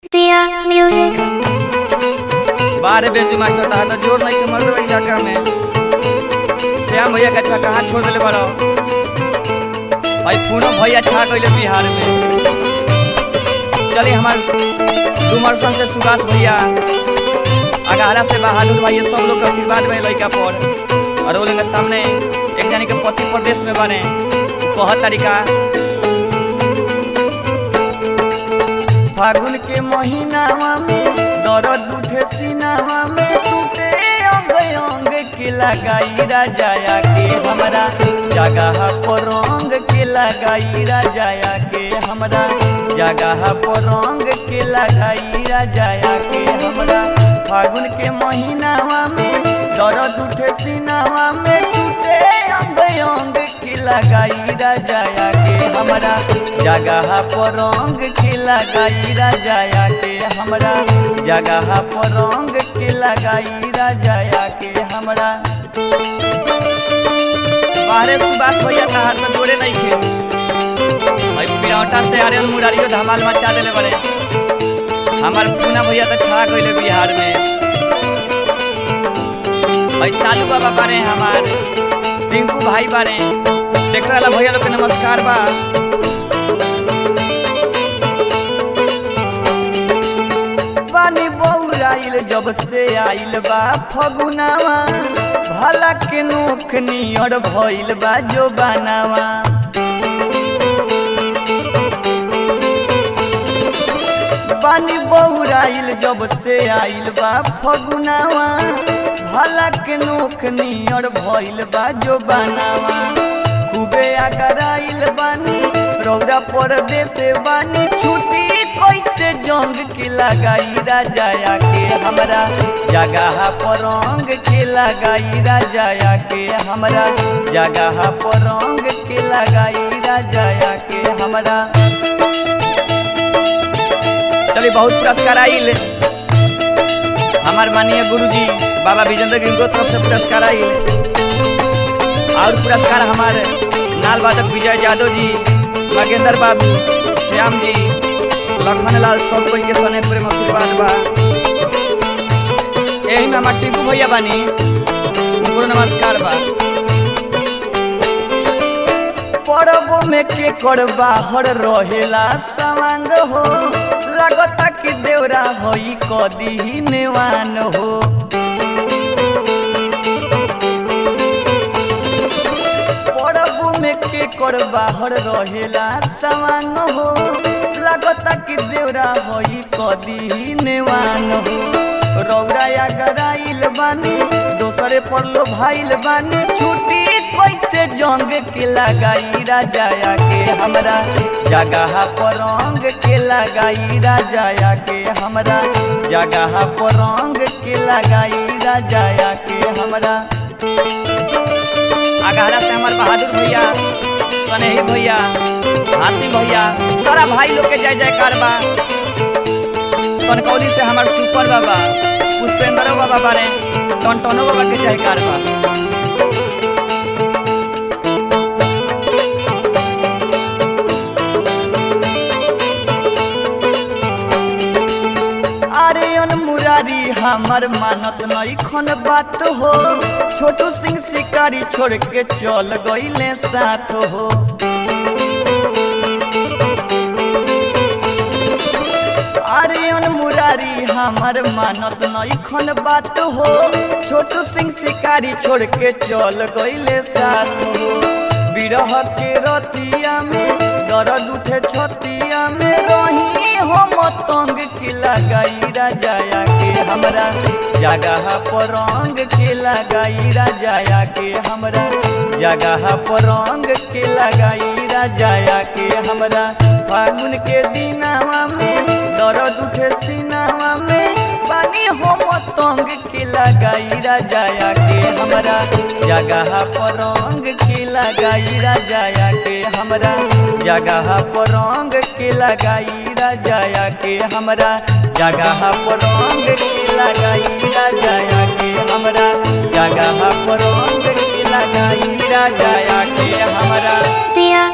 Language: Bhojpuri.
Dear music. बारे बेंच मास्टर था तो जोर नहीं के मर दो इलाका में श्याम भैया का कहाँ छोड़ दिले बड़ो भाई पूनम भैया छा गइले बिहार में चलिए हमार डुमरसन से सुभाष भैया अगारा से बहादुर भाई ये सब लोग का आशीर्वाद में लड़का पर और वो लोग के सामने एक जानी के पति प्रदेश में बने कह तरीका फागुन के महीनावा में दर्द उठे सीनावा में टूटे अंग अंग के लगाई राजाया के हमरा जगह पर रंग के लगाई राजाया के हमरा जगह पर रंग के लगाई राजाया के हमरा फागुन के महीनावा में दर्द उठे सीनावा में टूटे अंग अंग के लगाई राजाया के हमरा जगह पर रंग के लगाई राजाया के हमरा जगह पर रंग के लगाई राजाया के हमरा बाहरे सुबास भैया तहार में जोड़े नहीं खे भाई पिरौटा से आर्यन मुरारियो धमाल मचा देले बड़े हमार पूना भैया तो छा गइले बिहार में भाई सालू बाबा बारे हमार टिंकू भाई बारे देख वाला भैया लोग के नमस्कार बा पानी बौराइल जब से आइल बा फगुनावा भला के नोख नियर भइल बा जो बनावा पानी बौराइल जब से आइल बा फगुनावा भला के नोख नियर भइल बा जो बनावा खूबे आगराइल बानी रौरा पर देते बानी छुट्टी कैसे जंग के लगाई राजाया के हमरा जगह पर रंग के लगाई राजाया के हमरा जगह पर रंग के लगाई राजाया के हमरा चलिए बहुत पुरस्कार आइल हमार माननीय गुरुजी बाबा विजेंद्र गिरी को तरफ से पुरस्कार आइल और पुरस्कार हमारे नाल वादक विजय यादव जी मगेंद्र बाबू श्याम जी लखन लाल सब कोई के सने प्रेम आशीर्वाद बा यही में हमार टिंकू भैया बानी उनको नमस्कार बा परबो में के कर बाहर रहेला सवांग हो लगता कि देवरा होई कदी नेवान हो परबो में के कर बाहर रहेला सवांग हो लगता कि देवरा होई कदी नेवान हो रौरा गराइल बानी दोसरे पर लो भाइल बानी छुट्टी कैसे जंग के लगाई राजाया के हमरा जगह पर रंग के लगाई राजाया के हमरा जगह पर रंग के लगाई राजाया के हमरा अगहरा से हमार बहादुर भैया सनेही भैया हाथी भैया सारा भाई लोग के जय जयकार बा कनकौली से हमार सुपर बाबा पुष्पेंद्र बाबा बारे टनटनो बाबा के जयकार बा अरे अन मुरारी हमार मानत नहीं खन बात हो छोटू सिंह शिकारी छोड़ के चल गईले साथ हो अरे अन मुरारी हमार मानत नहीं खन बात हो छोटू सिंह शिकारी छोड़ के चल गईले साथ हो बिरह के रतिया में दर्द उठे छतिया में रही हो मतंग के लगाई राजाया के हमरा जगह पर रंग के लगाई राजाया के हमरा जगह पर रंग के लगाई राजाया के हमरा फागुन के दिनावा में दर्द उठे सीनावा में पानी हो मतंग के लगाई राजाया के हमरा जगह पर रंग के लगाई राजाया के हमरा जगह पर रंग के लगाई राजाया के हमरा जगह पर रंग के लगाई राजाया के हमरा जगह पर रंग के लगाई राजाया के हमरा Dear